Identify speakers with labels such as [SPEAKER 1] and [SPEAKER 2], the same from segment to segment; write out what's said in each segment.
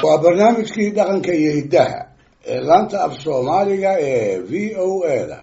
[SPEAKER 1] waa barnaamijkii dhaqanka iyo hiddaha ee laanta af soomaaliga ee v o a da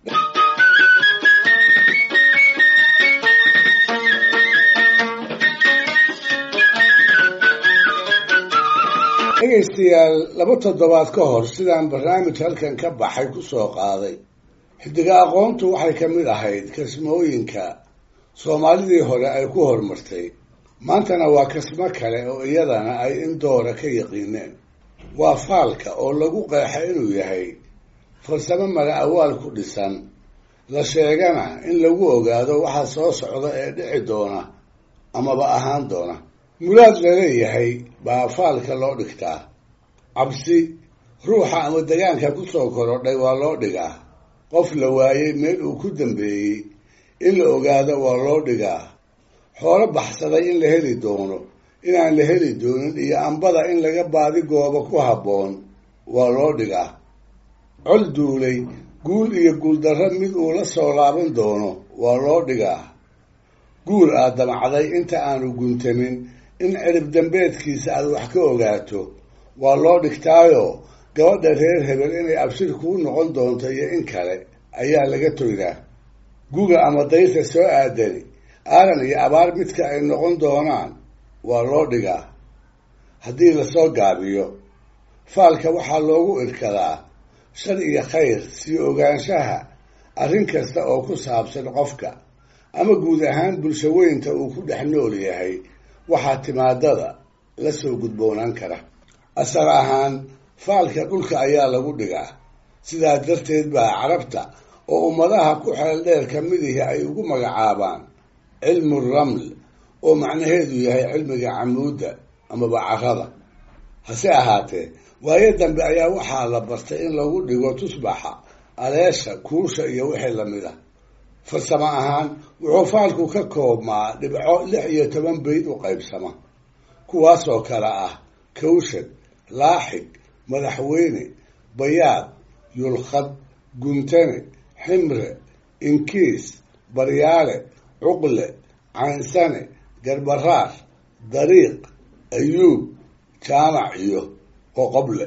[SPEAKER 1] dhegaystayaal laba toddobaad ka hor sidaan barnaamij halkan ka baxay ku soo qaaday xidiga aqoontu waxay ka mid ahayd kasmooyinka soomaalidii hore ay ku horumartay maantana waa kasmo kale oo iyadana ay in doora ka yaqiineen waa faalka oo lagu qeexa inuu yahay farsamo mala awaal ku dhisan la sheegana in lagu ogaado waxa soo socda ee dhici doona amaba ahaan doona muraad laleeyahay baa faalka loo dhigtaa cabsi ruuxa ama degaanka kusoo korodhay waa loo dhigaa qof la waayey meel uu ku dambeeyey in la ogaado waa loo dhigaa xoolo baxsaday in la heli doono inaan la heli doonin iyo ambada in laga baadi goobo ku habboon waa loo dhigaa col duulay guul iyo guuldarro mid uu la soo laaban doono waa loo dhigaa guul aad damacday inta aanu guntamin in cirib dambeedkiisa aad wax ka ogaato waa loo dhigtaayo gabadha reer hebel inay abshir kuu noqon doonto iyo in kale ayaa laga toydaa guga ama daysa soo aadani aaran iyo abaar midka ay noqon doonaan waa loo dhigaa haddii lasoo gaabiyo faalka waxaa loogu irkadaa shar iyo khayr sii ogaanshaha arrin kasta oo ku saabsan qofka ama guud ahaan bulsho weynta uu ku dhex nool yahay waxaa timaadada la soo gudboonaan kara asal ahaan faalka dhulka ayaa lagu dhigaa sidaa darteed baa carabta oo ummadaha ku xeel dheer ka midihi ay ugu magacaabaan cilmu raml oo macnaheedu yahay cilmiga camuudda amaba carada hase ahaatee waayo dambe ayaa waxaa la bartay in lagu dhigo tusbaxa aleesha kuusha iyo wixii lamid ah farsamo ahaan wuxuu faalku ka koobmaa dhibco lix iyo toban bayd u qaybsama kuwaasoo kale ah kawshad laaxig madaxweyne bayaad yulkhad guntane ximre inkiis baryaale cuqle caynsane garbaraar dariiq ayuub jaamac iyo qoqoble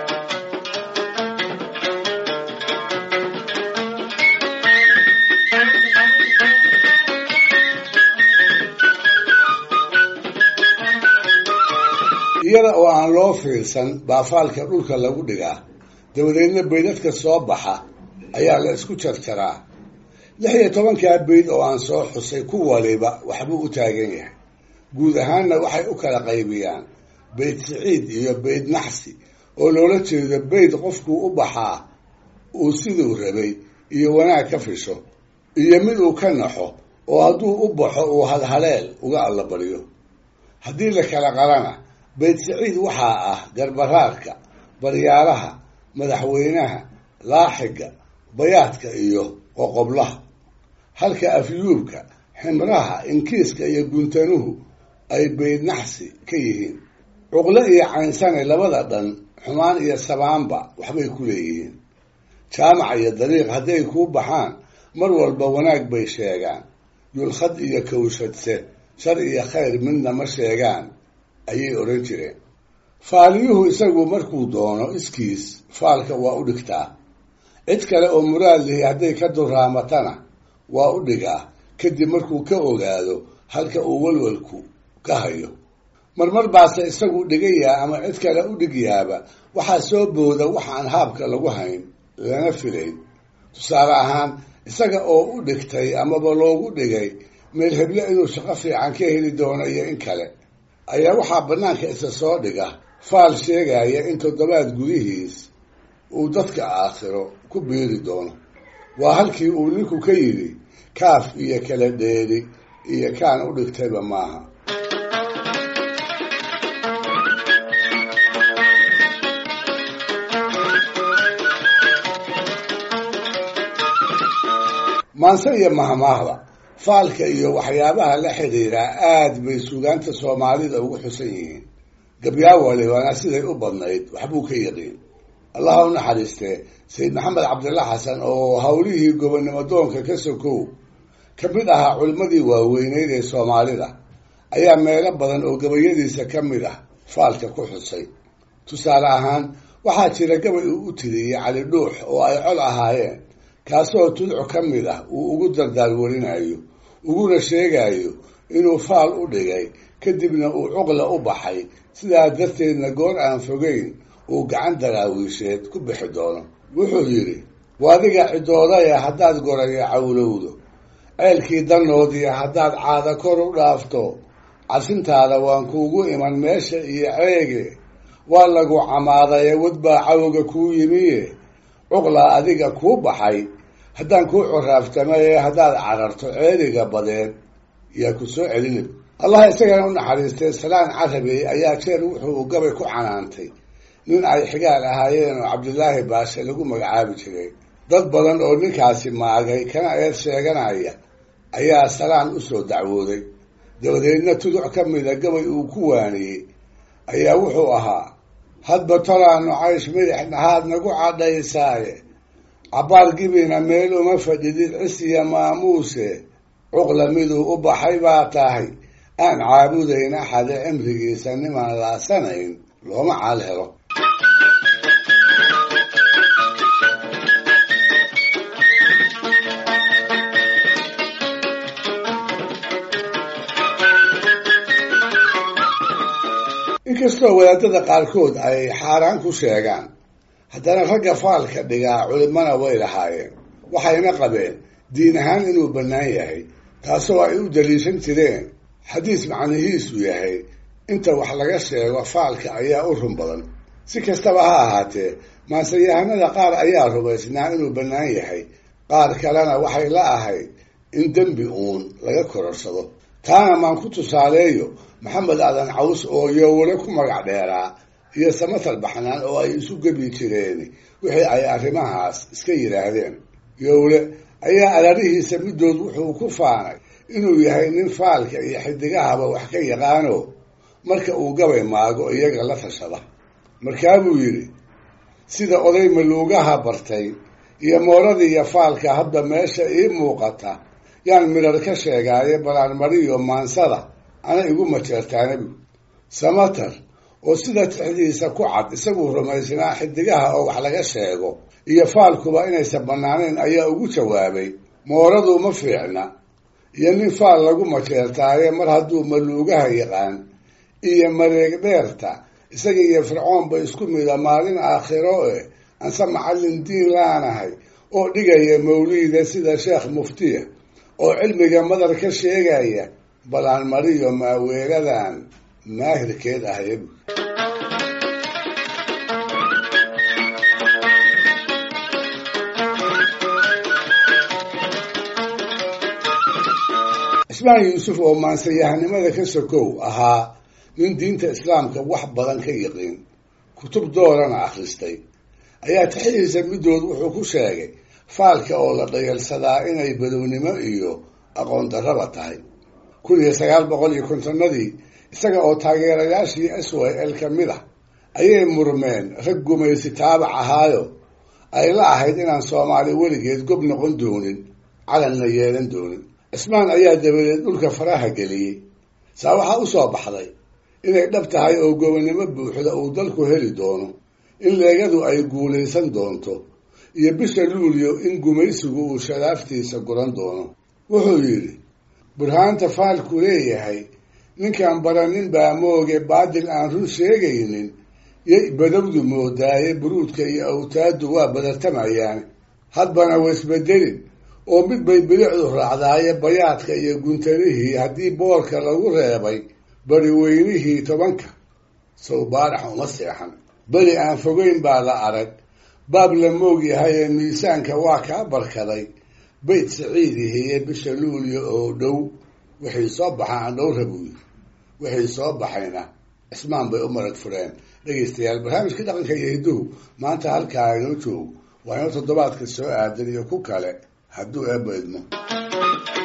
[SPEAKER 1] iyada oo aan loo fiirsan baa faalka dhulka lagu dhigaa dabadeedna baydadka soo baxa ayaa la isku jarjaraa lix iyo tobankaa bayd oo aan soo xusay ku waliba waxbuu u taagan yahay guud ahaanna waxay u kala qaybiyaan bayd siciid iyo bayd naxsi oo loola jeedo bayd qofkuu u baxaa uu siduu rabay iyo wanaag ka fisho iyo mid uu ka naxo oo hadduu u baxo uu hadhaleel uga allabariyo haddii la kala qalana bayd siciid waxaa ah garbaraarka baryaalaha madaxweynaha laaxiga bayaadka iyo qoqoblaha halka afyuubka ximraha inkiiska iyo guntanuhu ay bayd naxsi ka yihiin cuqle iyo caynsane labada dhan xumaan iyo sabaanba waxbay ku leeyihiin jaamac iyo dariiq hadday kuu baxaan mar walba wanaag bay sheegaan yulkhad iyo kawshadse shar iyo khayr midna ma sheegaan ayay odhan jireen faaliyuhu isagu markuu doono iskiis faalka waa u dhigtaa cid kale oo muraad lihi hadday ka duraamatana waa u dhigaa kadib markuu ka ogaado halka uu walwalku ka hayo marmar baase isagu dhigayaa ama cid kale u dhigyaaba waxaa soo booda waxaan haabka lagu hayn lana filayn tusaale ahaan isaga oo u dhigtay amaba loogu dhigay meel heble inuu shaqo fiican ka heli doono iyo in kale ayaa waxaa bannaanka isa soo dhiga faal sheegaya in toddobaad gudihiis uu dadka aakhiro ku biiri doono waa halkii uu ninku ka yidhi kaaf iyo kala dheeri iyo kaan u dhigtayba maaha maanse iyo mahmaahda faalka iyo waxyaabaha la xidhiidhaa aad bay suugaanta soomaalida ugu xusan yihiin gabyaawale waana siday u badnayd waxbuu ka yaqiin allaha u naxariistee sayid maxamed cabdilla xasan oo howlihii gobonnimo doonka ka sokow ka mid ahaa culimmadii waaweyneyd ee soomaalida ayaa meelo badan oo gabayadiisa ka mid ah faalka ku xusay tusaale ahaan waxaa jira gabay uu u tiriyey cali dhuux oo ay col ahaayeen kaasoo tudco ka mid ah uu ugu dardaarwarinayo uguna sheegayo inuu faal u dhigay kadibna uu cuqla u baxay sidaa darteedna goor aan fogeyn uu gacan daraawiisheed ku bixi doono wuxuu yidhi waadiga cidoodaya haddaad goraya cawlowdo ceelkii danoodiya haddaad caada kor u dhaafto casintaada waan kuugu iman meesha iyo ceege waa lagu camaadaye wadbaa cawga kuu yimiye cuqlaa adiga kuu baxay haddaan kuu coraaftamaye haddaad cararto ceeliga badeed yaa ku soo celinib allah isagana u naxariistay salaan carabey ayaa jeer wuxuu gabay ku canaantay nin ay xigaal ahaayeen oo cabdilaahi baashe lagu magacaabi jiray dad badan oo ninkaasi maagay kana eed sheeganaya ayaa salaan usoo dacwooday dabadeedna tuduc ka mida gabay uu ku waaniyey ayaa wuxuu ahaa hadba tolaanu caysh midix nahaad nagu cadhaysaaye cabbaar gibina meel uma fadhidid cisiya maamuuse cuqla miduu u baxay baa tahay aan caabudayn axade cimrigiisa nimaan laasanayn looma caal helo inkastoo wadaadada qaarkood ay xaaraan ku sheegaan haddana ragga faalka dhigaa culimana way lahaayeen waxayna qabeen diin ahaan inuu bannaan yahay taasoo ay u daliishan jireen xadiis macnihiisu yahay inta wax laga sheego faalka ayaa u run badan si kastaba ha ahaatee maanseyahanada qaar ayaa rumaysnaa inuu bannaan yahay qaar kalena waxay la ahayd in dembi uun laga kororsado taana maan ku tusaaleeyo maxamed aadan caws oo yowle ku magac dheeraa iyo samatal baxnaan oo ay isu gebi jireen wixii ay arrimahaas iska yidhaahdeen yowle ayaa alarihiisa middood wuxuu ku faanay inuu yahay nin faalka iyo xidigahaba wax ka yaqaano marka uu gabay maago iyaga la tashada markaabuu yidhi sida oday maluugaha bartay iyo mooradiiyo faalka hadda meesha ii muuqata yaan midhar ka sheegaaye balaanmariyo maansada ana igu majeertaanabi samatar oo sida tixdiisa ku cad isaguu rumaysnaa xidigaha oo wax laga sheego iyo faalkuba inaysan bannaanayn ayaa ugu jawaabay mooradu ma fiicna iyo nin faal lagu majeertaaye mar hadduu maluugaha yaqaan iyo mareeg dheerta isaga iyo fircoonba isku mida maalin aakhiro eh anse macallin diin laanahay oo dhigaya mawliida sida sheekh muftiya oo cilmiga madar ka sheegaya balaan mariyo maaweeladan maahirkeed ahayb cismaan yuusuf oo maansayahanimada ka sokow ahaa nin diinta islaamka wax badan ka yiqiin kutub doorana akhristay ayaa tixidiisa middood wuxuu ku sheegay faalka oo la dhayalsadaa inay badownimo iyo aqoon darraba tahay kun iyo sagaal boqol iyo kontonnadii isaga oo taageerayaashii s y l ka mid ah ayay murmeen rag gumaysi taabac ahaayo ay la ahayd inaan soomaali weligeed gob noqon doonin calanna yeelan doonin cismaan ayaa dabadeed dhulka faraha geliyey saa waxaa u soo baxday inay dhab tahay oo gobonnimo buuxda uu dalku heli doono in leegadu ay guulaysan doonto iyo bisha luuliyo in gumaysigu uu shadaaftiisa guran doono wuxuu yidhi burhaanta faalku leeyahay ninkaan baranin baa mooge baadil aan run sheegaynin yay badowdu moodaaye buruudka iyo awtaaddu waa badartamayaan hadbana waisbedelin oo mid bay bilicdu raacdaaye bayaadka iyo guntanihii haddii boorka lagu reebay bari weynihii tobanka sow baarax uma seexan beri aan fogeyn baa la arag baab la moog yahay ee miisaanka waa kaa barkaday bayt saciidihiye bisha luuliya oo dhow wixii soo baxa aan dhowra buu yiri wixii soo baxayna cismaan bay u marag fureen dhegaystayaal barnaamijkii dhaqanka iyo hidduhu maanta halkaa inoo joog waa inoo toddobaadka soo aadan iyo ku kale hadduu eebba idmo